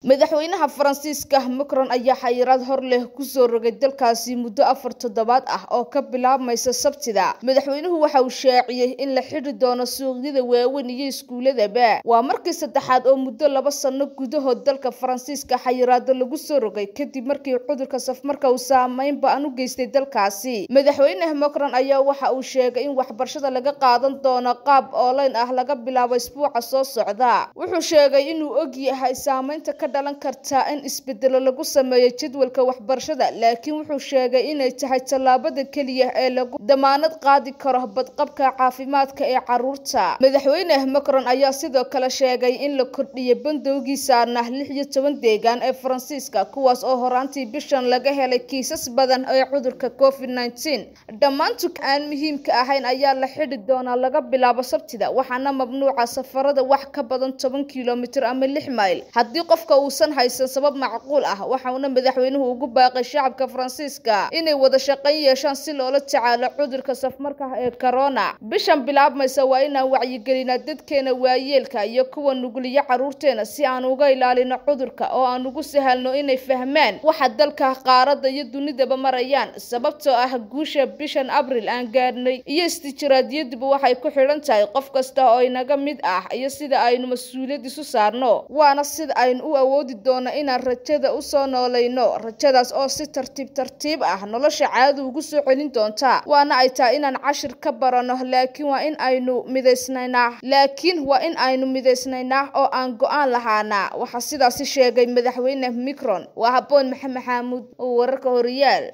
madaxweynaha faransiiska macron ayaa xayiraad hor leh kusoo rogay dalkaasi muddo afar toddobaad ah oo ka bilaabmaysa sabtida madaxweynuhu waxa uu shaaciyey in la xidhi doono suuqyada waaweyn iyo iskuuladaba waa markii saddexaad oo muddo laba sano gudahood dalka faransiiska xayiraado lagu soo rogay kadib markii cudurka safmarka uu saameyn ba-an u geystay dalkaasi madaxweyne macron ayaa waxa uu sheegay in waxbarashada laga qaadan doono qaab online ah laga bilaabo isbuuca soo socda wuxuu sheegay inuu og yahay saameynta ka dhalan karta in isbedelo lagu sameeyo jadwalka waxbarashada laakiin wuxuu sheegay inay tahay tallaabada keliya ee lagu damaanad qaadi karo badqabka caafimaadka ee caruurta madaxweyne macron ayaa sidoo kale sheegay in la kordhiyay bandowgii saarnaa lix iyo toban deegaan ee faransiiska kuwaas oo horaantii bishan laga helay kiisas badan ee cudurka covid nneteen dhammaantu aan muhiimka ahayn ayaa la xidhi doonaa laga bilaabo sabtida waxaana mamnuuca safarada wax ka badan toban kilomitir ama lix mayl haddii qofka uusan haysan sabab macquul ah waxauna madaxweynuhu ugu baaqay shacabka faransiiska inay wada shaqayn yeeshaan si loola tacaalo cudurka safmarka ee corona bishan bilaabmaysa waa inaan wacyigelinaa dadkeena waayeelka iyo kuwa nuguliyo caruurteena si aan uga ilaalino cudurka oo aan ugu sahalno inay fahmaan waxa dalka qaarada iyo dunidaba marayaan sababtoo ah guusha bishan abril aan gaadhnay iyo istijiraadiyaduba waxay ku xidhan tahay qof kasta oo inaga mid ah iyo sida aynu mas-uuliyad isu saarno waana sida aynu u awoodi doono inaan rajada usoo noolayno rajadaas oo si tartiib tartiib ah nolosha caadi ugu soo celin doonta waana ay tahay inaan cashir ka barano laakiin waa in aynu midaysnaynaa laakiin waa in aynu midaysnaynaa oo aan go-aan lahaanaa waxaa sidaasi sheegay madaxweyne micron waa haboon maxamed xaamuud oo wararka horiyaal